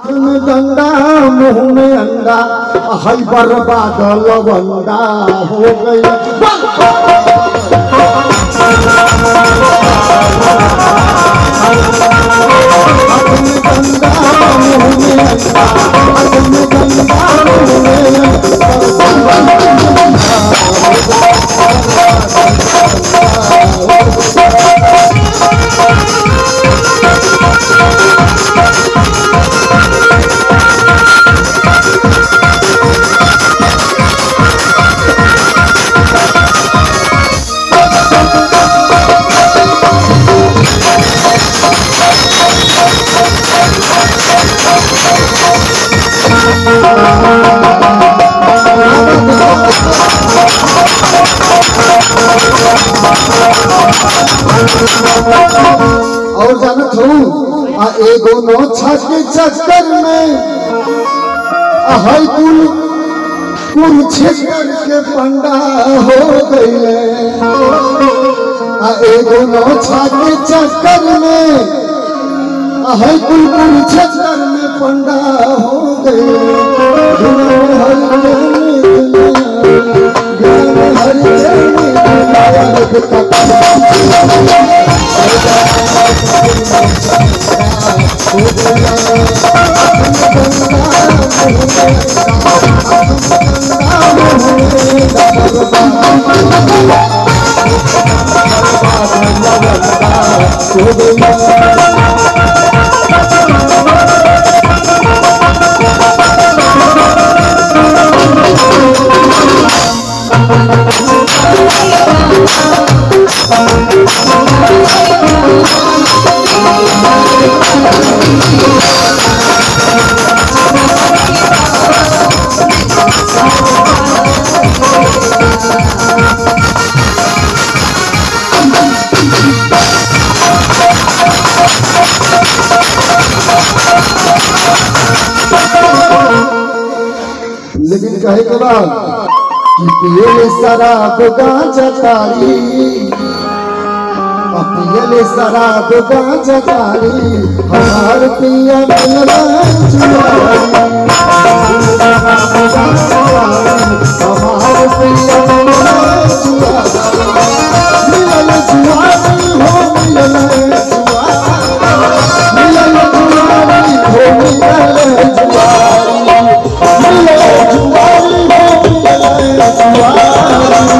में डंडा मुंह में अंडा हई बर्बाद लवंडा हो गई और जानत हूँ आ एगो नो छज के चक्कर में आ हई कुल कुल छेकर के पंडा हो गईले आ एगो नो छज के चक्कर में आ हई कुल कुल छेकर में पंडा हो गईले गुण हरि जन ज्ञान हरि जन लेकिन कहे के बाद कि पियले शराब गांजा तारी आ पियले शराब गांजा तारी हमार पिया मिलना जुआरी हमार पिया मिलना जुआरी